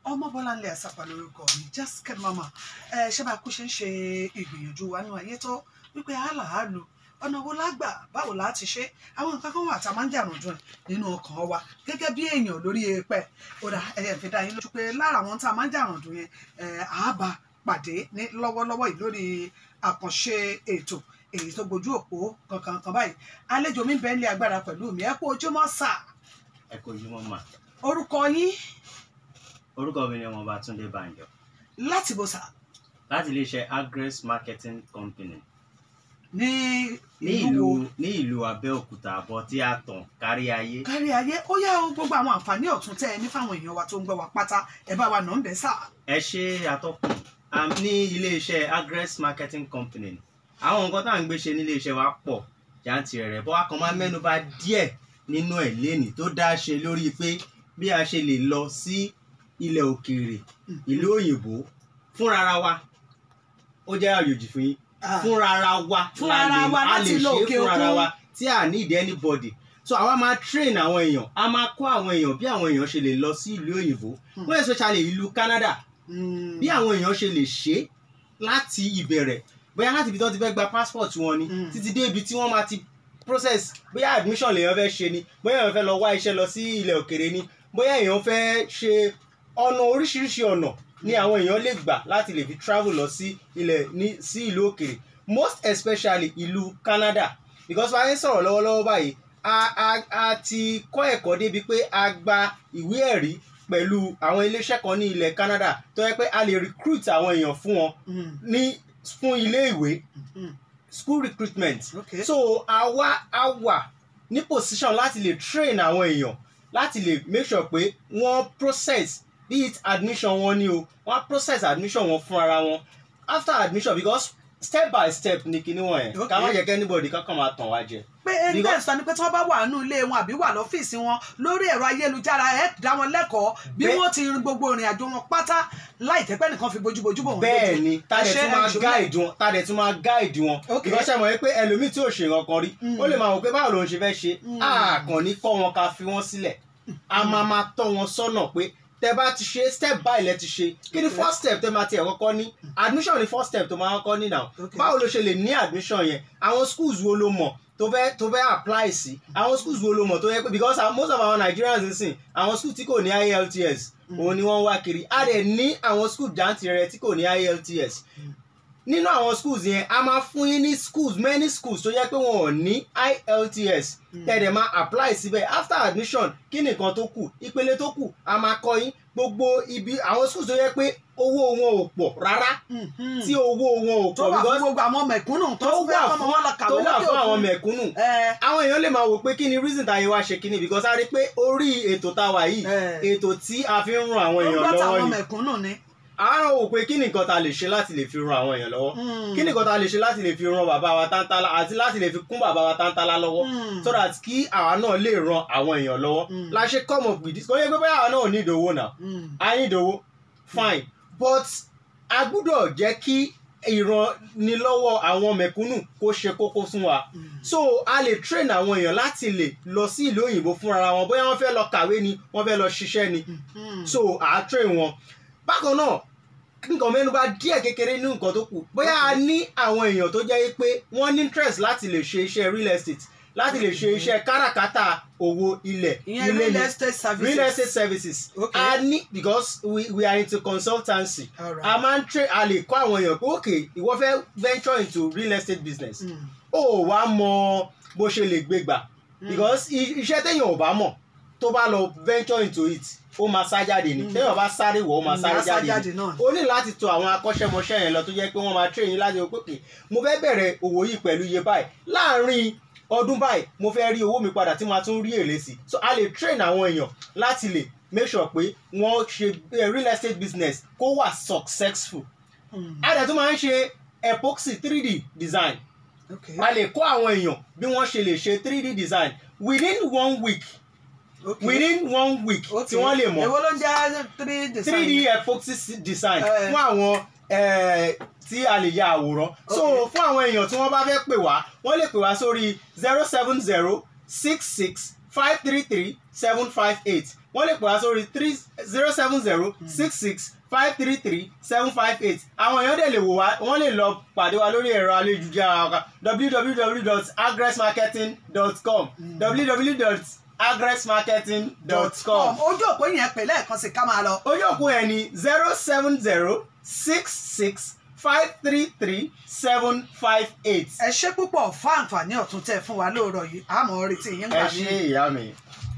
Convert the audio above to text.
ọmọbọláńlé àsàpà lórúkọ mi Jessica mama ẹ ṣé bá a kú ṣe ń ṣe ìgbìyànjú wa nínú ayé tó wípé àlàálù ọ̀nà wo lágbà báwo la ti ṣe àwọn nǹkan kan wà tá a máa ń jàrùn dùn nínú ọkàn wa gẹ́gẹ́ bí èèyàn lórí èèpẹ̀ ó dà ẹ fi dá yín lójú pé lára àwọn tá a máa ń jàrùn dùn yẹn ẹ àábà pàdé ní lọ́wọ́lọ́wọ́ yìí lórí àkànṣe ètò èyí tó gbojú òpó kankan kan báyìí àlejò mi bẹ́ẹ̀ ní agbára pẹ̀lú mi ẹ kú ojúmọ́ sà ẹ kò yí wọn mà orúkọ yín orúkọ mi ni ọmọọba Túndé Bánjọ láti bò sà láti iléeṣẹ́ Agres Marketing Company ní ní ìlú ìlú wo ní ìlú Abẹ́òkúta àbọ̀ tí a tàn kárí ayé kárí ayé ó yá o gbogbo àwọn àǹfààní ọ̀tún tẹ́ ẹ ní fáwọn èèyàn wa tó ń gbọ́ wa pátá ẹ bá wa nà ń bẹ́ sà ẹ ṣe àtọkùn Am ní iléeṣẹ́ Agres Marketing Company àwọn nǹkan tá à ń gbé ṣe ní iléeṣẹ́ wa pọ̀ jàǹtìrẹrẹ bọ́ a kàn máa mẹ́nuba díẹ̀ nínú ẹ̀ lénìí tó dá ṣe lórí pé bí a ṣe lè lọ sí ilẹ̀ òkèèrè ìlú òyìnbó fúnra wa ó jẹ́ àjòjì fún yín Ah, fúnra wa Fúnra la lè- wa a láti lè lọ ṣe òkè fúnra òkun. wa tí a need anybody so àwa máa train àwọn èèyàn a máa kọ́ àwọn èèyàn bí àwọn èèyàn ṣe lè lọ sí ìlú òyìnbó Hmm. wọ́n especially ìlú Canada mm, bí àwọn èèyàn ṣe lè ṣe láti ìbẹ̀rẹ̀ bóyá láti ibi tí wọ́n ti fẹ́ gba passport wọn ni Mm. títí dé ibi tí wọ́n máa ti process bóyá admission lèèyàn fẹ́ ṣe ni bóyá èèyàn fẹ́ lọ wá iṣẹ́ lọ sí ilẹ̀ òkèrè ni bóyá èèyàn fẹ́ ṣe ọ̀nà oríṣiríṣi ọ̀nà ni àwọn èèyàn lè gbà láti lè fi travel lọ sí ilẹ̀ ní sí ìlú òkèrè most especially ìlú Canada because wàá ń sọ̀rọ̀ lọ́wọ́lọ́wọ́ báyìí a a a ti kọ́ ẹ̀kọ́ débi pé a gba ìwé ẹ̀rí pẹ̀lú àwọn iléeṣẹ́ kan ní ilẹ̀ Canada tó yẹ pé a lè recruit àwọn èèyàn fún wọn mm, ní fún ilé ìwé mm, school recruitment okay. so àwa a wà ní position láti lè train àwọn èèyàn láti lè make sure pé wọ́n process be it admission wọn ni o wọ́n process admission wọn fún ara wọn after admission because step by step ni kinní wọn yẹn ká má Okay. jẹ́ kí anybody kankan máa tàn wá jẹ. pé ẹgbẹ́ Because- sọ ni pé tí wọ́n bá wà nínú ilé wọn àbí wà lọ́fíìsì wọn lórí ẹ̀rọ ayélujára ẹ̀ dá wọn lẹ́kọ̀ọ́ bí Bẹ́ẹ̀- wọ́n ti rin gbogbo ìrìn àjò wọn pátá láì tẹ́pẹ́ nìkan fi bójúbójú bò wọ́n bẹ́ẹ̀ lójú. ni tàdé Ẹ ṣe tún máa ẹ̀ṣọ́ guide wọn tàdé tún máa guide wọn Okay. ìránṣẹ́ mọ̀ pé ẹlòmíì tí ò ṣe nǹkan kan rí Mm. ó lè máa wò pé báwo lòun ṣe fẹ́ ṣe Mm. àkàn ní kọ́ wọn ká fi wọ́n sílẹ̀ a máa máa tọ́ wọn sọ́nà pé tẹ bá ti ṣe step by lẹ ti ṣe kí ni Okay. first step tẹ máa tiẹ̀ kọ́kọ́ ní admission ni first step tó máa kọ́kọ́ ní now Okay. báwo ló ṣe lè ní admission yẹn àwọn schools wo ló mọ̀ tó fẹ́ tó fẹ́ apply sí àwọn schools wo ló mọ̀ tó yẹ pé because our- most of our Nigerians nsìn àwọn schools tí kò ní IELTS Mm. òun ni wọ́n ń wá kiri a dẹ̀ ní àwọn schools jàǹtìrẹrẹ tí kò ní IELTS Mm. nínú àwọn schools yẹn a máa fún yín ní schools many schools tó yẹ pé wọn ò ní IELTS Mm. tẹ̀dẹ̀ máa apply síbẹ̀ after admission kí nìkan tó kù ìpele tó kù a máa kọ́ yín gbogbo ibi àwọn schools tó yẹ pé owó wọn ò pọ̀ rárá Mhm. tí owó wọn ò tó pọ̀ wà fún because gbogbo àwọn mẹ̀kúnnù tó tó fẹ́ wà kọ́mọ wọn lọ fún kàwé tó wà lókè fún àwọn òkun. mẹ̀kúnnù ẹ àwọn èèyàn lè máa wò pé kí ni reason táyé wá ṣe kíni because a rí pé orí ètò tá a wà yìí ẹ ètò tí a fi ń ran àwọn ó èèyàn gbọ́ lọ́wọ́ táwọn ni mẹ̀kúnnù ni. àwọn wò pé kí ni nǹkan ta lè ṣe láti lè fi ran àwọn èèyàn lọ́wọ́ Mm. kí ni nǹkan ta lè ṣe láti lè fi ran bàbá wa tántálá àti láti lè fi kún bàbá wa tántálá lọ́wọ́ Mm. so that kí àwa náà lè ran àwọn èèyàn lọ́wọ́ Mm. la ṣe come up with this kò yẹ pé bóyá àwa náà ò ní ìdòwò náà Mm. a ní ìdòwò fine but a gbúdọ̀ jẹ́ kí ìrànlọ́wọ́ àwọn mẹ̀kúnnù kó ṣe kókó fún wa Mm. so a lè train àwọn èèyàn láti lè lọ sí ìlú òyìnbó fúnra wọn bóyá wọ́n fẹ́ lọ kàwé ni wọ́n fẹ́ lọ ṣiṣẹ́ ni Mm. so à á train wọn bákan náà nǹkan mẹ́nuba díẹ̀ kékeré nínú nǹkan tó kù bóyá a ní àwọn èèyàn tó jẹ́ pé wọ́n ní interest láti lè ṣe iṣẹ́ real estate láti lè ṣe iṣẹ́ káràkátà owó ilẹ̀ ìyẹn ilé real ni estate services. real estate services Okay. a ní because we, we are into consultancy All right. a máa ń train a lè kọ́ àwọn èèyàn pé ok ìwọ fẹ́ venture into real estate business Mm. ó wá mọ bó ṣe lè gbé gbà Mm. because i- iṣẹ́ téèyàn ò bá mọ̀ tó bá lọ venture into it ó máa sá jáde ni Mm. téèyàn bá sáré wọ̀ ó máa Mm, sáré á sá jáde jáde ni náà. o ní láti tọ̀ àwọn akọ́ṣẹ́mọṣẹ́ yẹn lọ tó jẹ́ pé wọ́n máa train yín láti wọ pé okay, mo fẹ́ bẹ̀rẹ̀ òwò yìí pẹ̀lú iye báyìí láàárín ọdún báyìí mo fẹ́ rí owó mi padà tí màá tún rí èrè sí so a lè train àwọn èèyàn láti lè make sure pé wọ́n ṣe eh, real estate business kó wà successful Mm. a dẹ̀ tún máa ń ṣe epoxy 3D design Okay. a lè kọ́ àwọn èèyàn bí wọ́n ṣe lè ṣe 3D design within one week Okay. within one week tí Okay. wọ́n lè mọ̀ èwo ló ń jẹ́ three design. 3D epoxy s- design Eh. fún àwọn eh, tí a lè ya àwòrán so Okay. fún àwọn èèyàn tí wọ́n bá fẹ́ pè wá wọ́n lè pè wá sórí zero seven zero six six five three three seven five eight wọ́n lè pè wá sórí three zero seven zero six six five three three seven five eight àwọn èèyàn dẹ̀ lè wò wá wọ́n lè lọ pàdé wa lórí ẹ̀rọ ayélujára wa www.agressmarketing.com www.agressmarketing.com ojú òpó yẹn pè lẹ́ẹ̀kan sí ká máa lọ. ojú òpó yẹn ni zero seven zero six six five three three seven five eight. ẹ ṣé púpọ̀ fún àǹfààní ọ̀tún tẹ́ ẹ fún wa lóòrọ̀ yìí àmọ́ retí yín ẹ gbà ṣe mí. ìyá mi.